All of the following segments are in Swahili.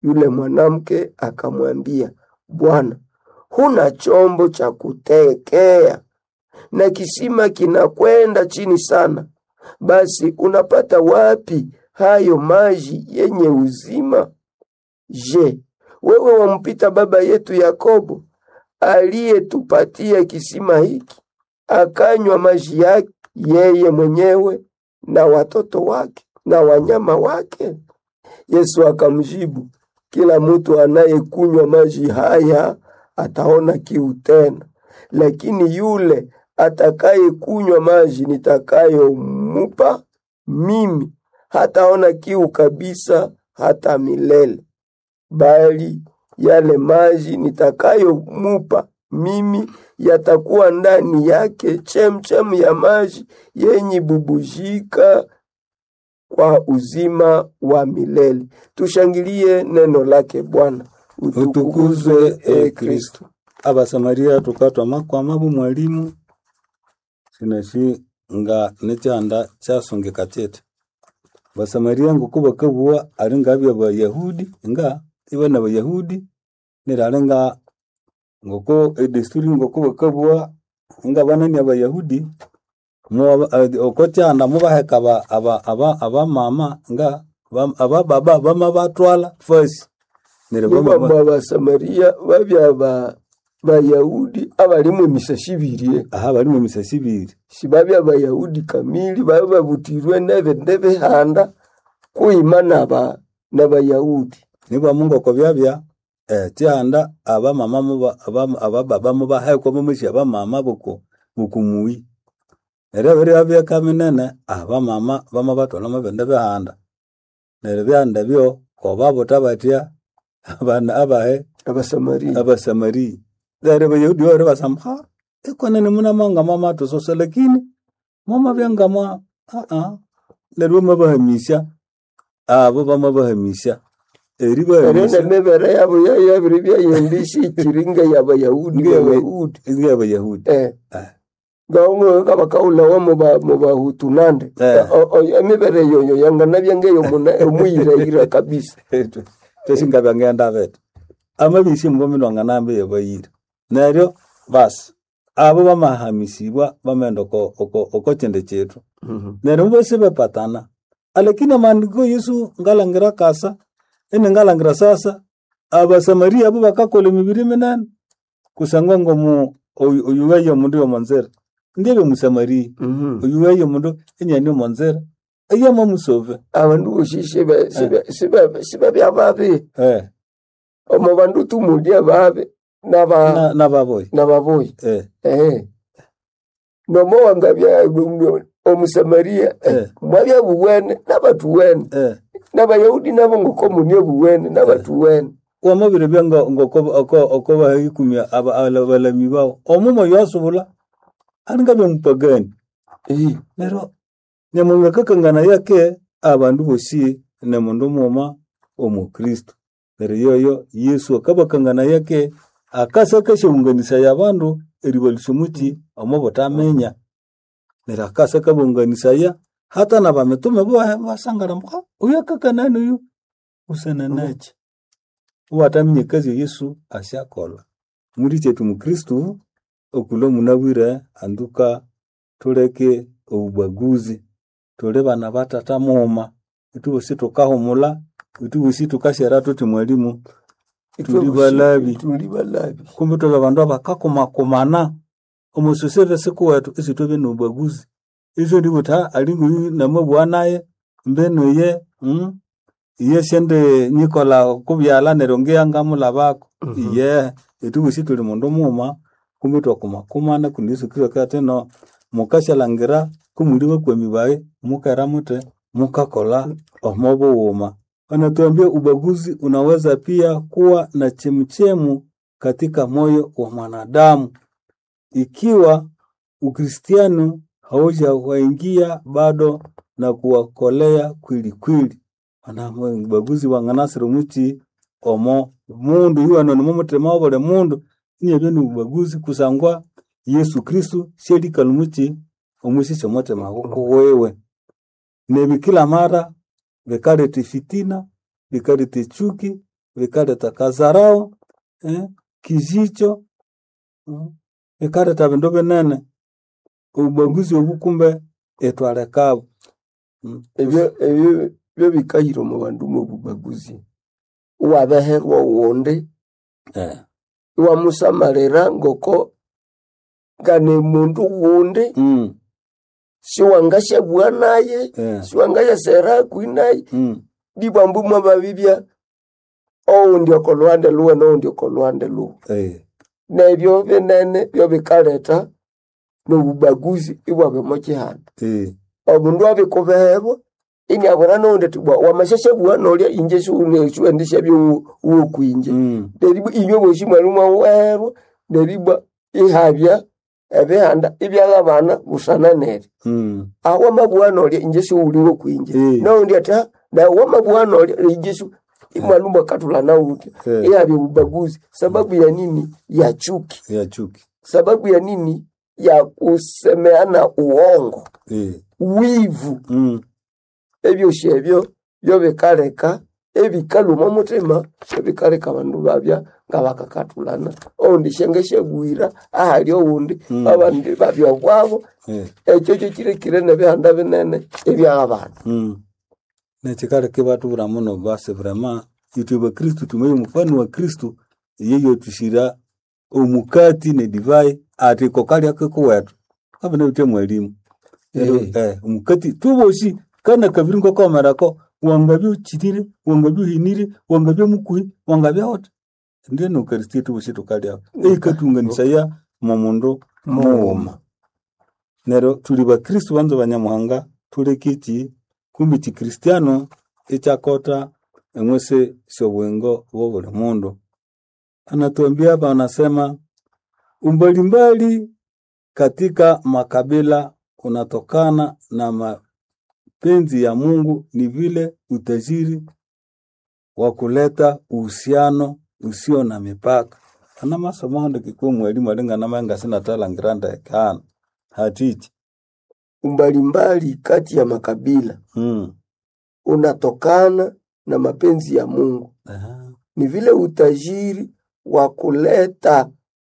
Yule mwanamke akamwambia, Bwana, huna chombo cha kutekea na kisima kinakwenda chini sana, basi unapata wapi hayo maji yenye uzima? Je, wewe wampita baba yetu Yakobo aliyetupatia kisima hiki, akanywa maji yake yeye mwenyewe na watoto wake na wanyama wake? Yesu akamjibu, kila mtu anayekunywa maji haya ataona kiu tena, lakini yule atakayekunywa maji nitakayomupa mimi hataona kiu kabisa hata milele, bali yale maji nitakayomupa mimi yatakuwa ndani yake chemchem ya maji yenye bubujika kwa uzima wa milele. Tushangilie neno lake Bwana. utukuzwe e Kristo. Abasamaria tukatwa makwama bu mwalimu sinashi nga nekyanda kyasongeka kyete basamaria nguko bakabuwa ari ngabya bayahudi nga iba na bayahudi nirari nga ngoko edesturi ngoko bakabuwa nga banani abayahudi mu- eh, oko kyanda mubaheka aba- aba- aba- abamama nga bam- abababa bama batwala fasi neryo bama- Nibamba abasamariya babya ba bayahudi abalimu emisasi ibiri aha bari mu misasi ibiri sibabya bayahudi kamili babe babutirwe nebende bihanda kuima naba nabayahudi nibamungoko byabya eh, tyanda abamama muba abam- abababa mubahekwa mumushi abamama buku bukumuyi neryo biri byeka minene abamama bama batwala mubindi bihanda neryo byanda byo kobabuta batya abana abahe abasamariya abasamari neryo bayahudi bari basamba ha ikonene munamanga mama tusosa lakini mama byangama aa neryo bamabahamisya abo bamabahamisya eri ere bahamisya nemibere yabo yayabiri byayendisi ikiringa yabayahudi Nge- bayahudi ng'abayahudi eh Eh. ngaongo kabakaulawa muba mubahutu nande Eh. O- o- emibere yoyo yanganabya ngeyo muna- omuyiraira kabisa tesingabya ngenda bete amabisi mbominwanga nambe yabayire neryo basi abo bamahamisibwa bamenda oko oko- oko kyende kyetu neryo bosi bepatana alakini amandiko yesu ngalangira kasa ene ngalangira sasa abasamaria abo bakakola emibiri minene kusangwa ngomu oyu oyu waye omundu yomonzera ndiebe musamaria Mhm. oyu waye omundu enyani omonzera eyama musove abandu bosi siba- siba- siba- sibabya babi eh omo bandu tumulya babi naba na nababoyi nababoyi eh ehe nomo wangabya omusamariya Eh. mwabya buwene nabatuwene eh nabayahudi nabo ngoko munie buwene nabatuwene wamabire byanga ngoko oko oko bahikumya aba ala- balami bao omumo yasubula alinga byamupagani Eh, nero nyamunga kakangana yake abandu bosi ne mundu muma omukristo nero yoyo yesu akabakangana yake akasa kashunganisa yabandu eribalisumuti omo botamenya nero akasa kabunganisa ya hata na bamitume bo basangara mka uyu akakanani uyu usenanache uwatamenye kazi yesu ashakola muri chetu mukristu okulo munabwire anduka tuleke obubaguzi tuli bana batata muma itu bosi tukahumula itu bosi tukashera tuti mwalimu tuli balabi tuli balabi kumbe tuli bandu abakakumakumana omusoseve siku wetu isi tube nobubaguzi iso ndibuta alingu yu namabua naye mbenu ye mm? iye sende nikola kubyala neryo ngiyangamulabako Mhm. iye itu bosi tuli mundu muma kumbe twakumakumana kundi yesu kristo kati no mukashalangira kumuli bakwemi baye mukera mute mukakola omo buwuma anatuambia ubaguzi unaweza pia kuwa na chemchemu katika moyo wa mwanadamu ikiwa ukristiano haujawaingia bado na kuwakolea kwili kwili anamo ubaguzi wanganasiro muchi omo mundu iwano nimumutima wa buli mundu inyebyo ni ubaguzi kusangwa yesu kristu shelikalu muchi omwisisha mutima gukuwewe nebi kila mara bikaleta fitina bikaleta chuki vikaleta kazarao eh, kijicho mm, vikaleta vindu vinene ubaguzi obu kumbe etwalekabo mm. ebyo ebyo byo bikahira omu bandu mu bubaguzi iwabeherwa oghundi eh. iwamusamalira ngoko ngane mundu ghundi mm. siwangashabua naye eh. siwangayasera hakwi naye mm. dibwambu mwababibya oundi oko lwande luwe noundi oko lwande luwe eh. nebyo binene byo bikaleta nobubaguzi ibwabemo kihanda eh. omundu abikubeherwa iniabona noundi tibwa wamashashabua nolya inje siwendisha byowokwinje mm. neribwa inywe bosi mwali mwawerwa neribwa ihabya ebihanda ibyala abana busana neri mm. aho wamabua nolya inje siwuliwo kwinje Eh. noundi ata nawe wamabua nolya inje si imwali mwakatula nauti eh. ihabya ubaguzi sababu ya nini ya chuki ya chuki sababu ya nini ya kusemeana uongo eh. wivu mm. ebyosi ebyo byo bikaleka ebikaluma omutima ebikaleka abandu babya nga bakakatulana oundi shenge shegwira ahali owundi Mm. abandi babya bwabo eh. ekyo kyo kirekire nebihanda binene eby'abantu mm. nechikaleke batubura muno basi vrema itwe bakristu tumeyo mfano wa kristu yeyo tushira omukati ne divai ati kokali akeko wetu kabone bite mwalimu Ero, Eh. eh, omukati tuboshi kana kabiri ngokomerako wangabya uchitire wangabya uhinire wangabya mukuhi wangabya hota ndiye nukaristia tuboshi tukalya eikatunganisaya momundu muwuma nero tuli bakristu banza banyamuhanga tulekiki kumbi chikristiano ichakota eng'wese syobwengo bwo buli mundu anatuambia hapa anasema umbalimbali katika makabila kunatokana na mapenzi ya Mungu ni vile utajiri wa kuleta uhusiano usio na mipaka ana masomo hando kikuwa mwalimu alingana manga sina tala ngiranda ekana hatichi umbalimbali kati ya makabila mm. unatokana na mapenzi ya Mungu Aha. ni vile utajiri wa kuleta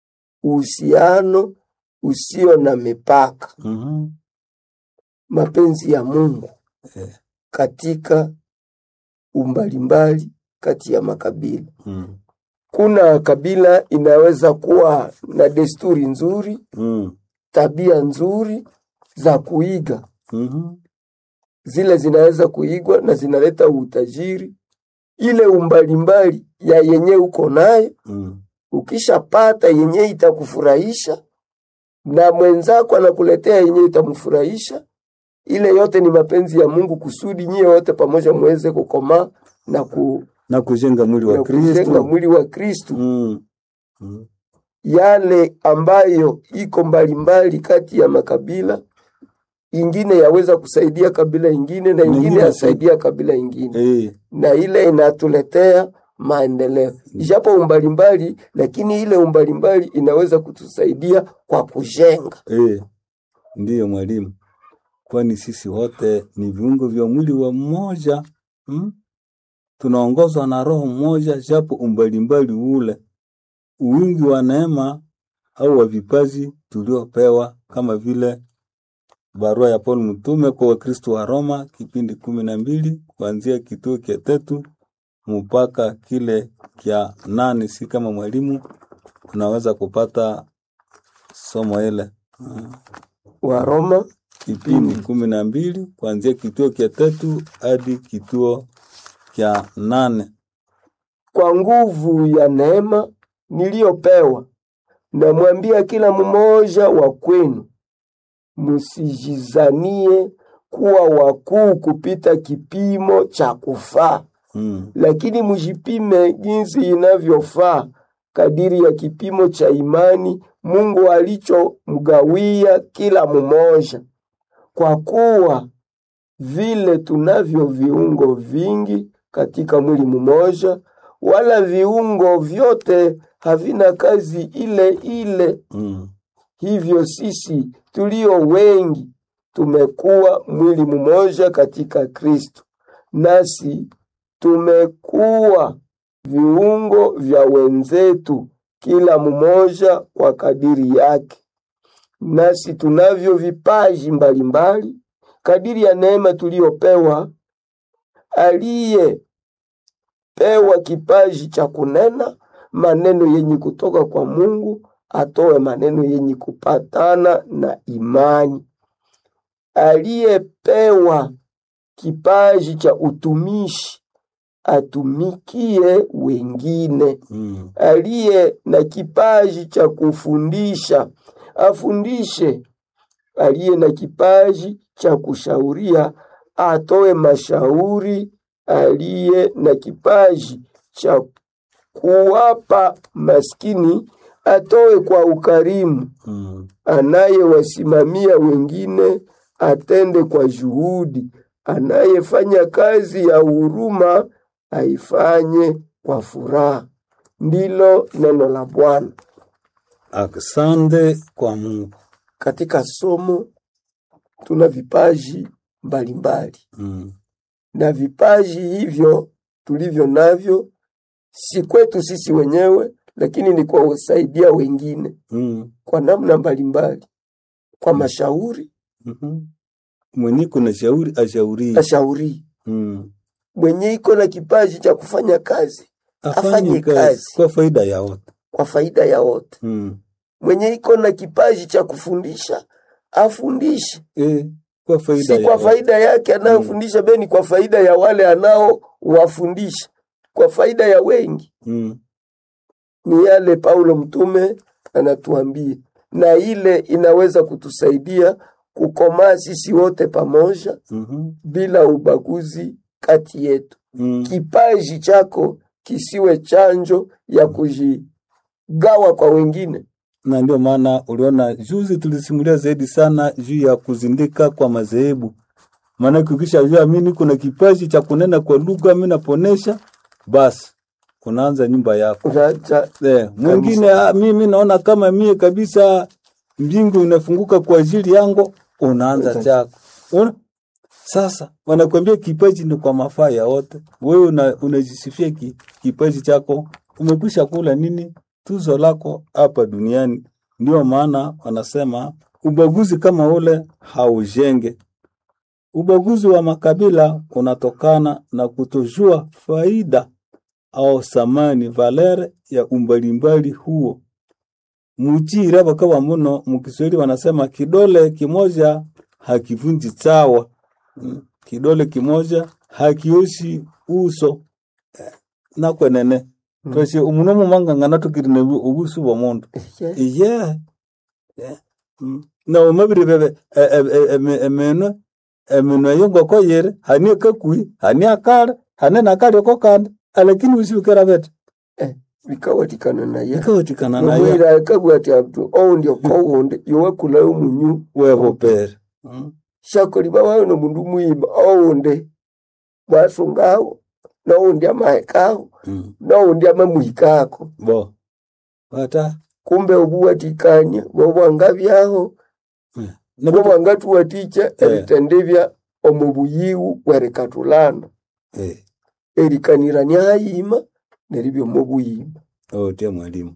uhusiano usio na mipaka Mhm. mapenzi ya Mungu Eh. katika umbalimbali kati ya makabila. Mm. Kuna kabila inaweza kuwa na desturi nzuri, Mm. tabia nzuri za kuiga, Mhm. zile zinaweza kuigwa na zinaleta utajiri. Ile umbalimbali ya yenye uko nayo, Mm. ukishapata yenye itakufurahisha na mwenzako anakuletea yenye itamfurahisha, ile yote ni mapenzi ya Mungu kusudi nyie wote pamoja muweze kukomaa na, ku, na kujenga mwili wa na kujenga Kristo mwili wa Kristu. mm. Mm. Yale ambayo iko mbalimbali kati ya makabila, ingine yaweza kusaidia kabila ingine na ingine Ingine yasaidia kabila ingine, Eh. na ile inatuletea maendeleo, ijapo umbalimbali, lakini ile umbalimbali inaweza kutusaidia kwa kujenga. Eh. Ndiyo mwalimu, kwani sisi wote ni viungo vya mwili wa mmoja mm? tunaongozwa na roho mmoja, japo umbalimbali ule uwingi wa neema au wa vipaji tuliopewa, kama vile barua ya Paulo mtume kwa Wakristo wa Roma kipindi kumi na mbili kuanzia kituo kia tatu mpaka kile kya nane. Si kama mwalimu unaweza kupata somo ile mm. Waroma kipindi kumi na mbili kuanzia kituo kya tatu hadi kituo kya nane. kwa nguvu ya neema niliyopewa, namwambia kila mmoja wa kwenu, msijizanie kuwa wakuu kupita kipimo cha kufaa, Mm. lakini mjipime jinsi inavyofaa kadiri ya kipimo cha imani Mungu alichomgawia kila mmoja. Kwa kuwa vile tunavyo viungo vingi katika mwili mmoja, wala viungo vyote havina kazi ile ile. Mm. Hivyo sisi tulio wengi tumekuwa mwili mmoja katika Kristo, nasi tumekuwa viungo vya wenzetu, kila mmoja kwa kadiri yake. Nasi tunavyo vipaji mbalimbali kadiri ya neema tuliyopewa. Aliyepewa kipaji cha kunena maneno yenye kutoka kwa Mungu atoe maneno yenye kupatana na imani. Aliyepewa kipaji cha utumishi atumikie wengine. Mm. Aliye na kipaji cha kufundisha afundishe. Aliye na kipaji cha kushauria atoe mashauri. Aliye na kipaji cha kuwapa maskini atoe kwa ukarimu. Mm. Anayewasimamia wengine atende kwa juhudi. Anayefanya kazi ya huruma aifanye kwa furaha. Ndilo neno la Bwana. Asante kwa Mungu. Katika somo tuna vipaji mbalimbali, Mm. na vipaji hivyo tulivyo navyo si kwetu sisi wenyewe, lakini ni kwa kusaidia wengine Mm. kwa namna mbalimbali, kwa mashauri Mhm. Mwenye kuna shauri ashaurie. ashauri Mm. mwenye iko na kipaji cha kufanya kazi Afanye Afanye kazi kazi. kwa faida ya wote. kwa faida ya wote. Mm. Mwenye iko na kipaji cha kufundisha afundishe, Eh, kwa faida si ya kwa wote. faida yake anayofundisha, bali kwa faida ya wale anaowafundisha, kwa faida ya wengi. Mm. Ni yale Paulo mtume anatuambia, na ile inaweza kutusaidia kukomaa sisi wote pamoja Mhm. bila ubaguzi kati yetu. Mm. Kipaji chako kisiwe chanjo ya kujigawa kwa wengine. na ndio maana uliona juzi tulisimulia zaidi sana juu ya kuzindika kwa madhehebu. Maana ukisha jua mimi kuna kipaji cha kunena kwa lugha, mimi naponesha, basi unaanza nyumba yako. Unaacha Eh, mwingine ah, mimi naona kama mie kabisa mbingu inafunguka kwa ajili yangu, unaanza Unaanza. chako. Una? Sasa wanakuambia kipaji ni kwa mafaa ya wote. Wewe una, unajisifia ki, kipaji chako, umekwisha kula nini tuzo lako hapa duniani. Ndio maana wanasema ubaguzi kama ule haujenge. Ubaguzi wa makabila unatokana na kutojua faida au samani valere ya umbalimbali huo. Mujira bakawa muno mukiswahili wanasema kidole kimoja hakivunji chawa. Mm, Kidole kimoja hakioshi uso Eh, nakwenene Mm. twashe umuno mumangangana tukirine ubusu bwa mundu Yes. iye Yeah. Mm. na umabiri bebe e- e- e- eme- emeno emeno eyo ngoko yere hani kakui hani akale hani nakali ko kandi alakini usibikira bete bikawatikana naye ikawatikana naye nomwira akabwati abdu oundi okowundi yowakulayo munyu webopere Mm. shakoliba wawe nomundu muyima oundi bwasungawo noundi amahekawo Mm. noundi amamuhikako bo bata kumbe obuwatikania bwobwangabyaho Mm. Na bwo bitu- bwangatuwatikya eritendebya omu buyiwu bwerikatulana eh erikanirania hayima neribya omu buyima ote mwalimu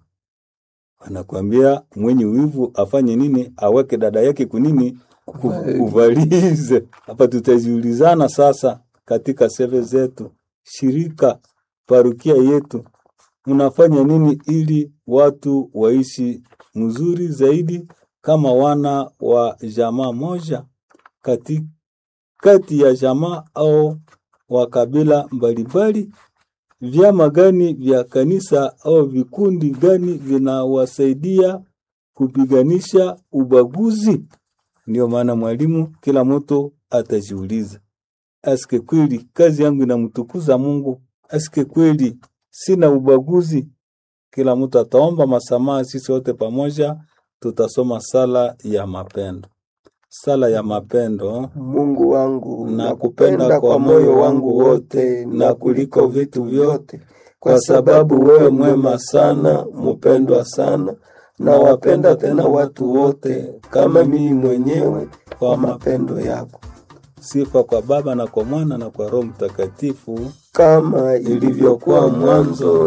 anakwambia mwenye wivu afanye nini aweke dada yake kunini Ku- Kuvali. kuvalize hapa tutajiulizana sasa katika seve zetu shirika parukia yetu mnafanya nini ili watu waishi mzuri zaidi kama wana wa jamaa moja kati, kati ya jamaa au wa kabila mbalimbali vyama gani vya kanisa au vikundi gani vinawasaidia kupiganisha ubaguzi? Ndio maana mwalimu, kila mtu atajiuliza, aske kweli kazi yangu inamtukuza Mungu? Aske kweli sina ubaguzi? Kila mtu ataomba masamaha, sisi wote pamoja tutasoma sala ya mapendo. Sala ya mapendo. Mungu wangu Nakupenda kwa moyo wangu wote na kuliko vitu vyote, kwa sababu wewe mwema sana, mpendwa sana, na wapenda tena watu wote kama mimi mwenyewe kwa mapendo yako. Sifa kwa Baba na kwa Mwana na kwa Roho Mtakatifu, kama ilivyokuwa mwanzo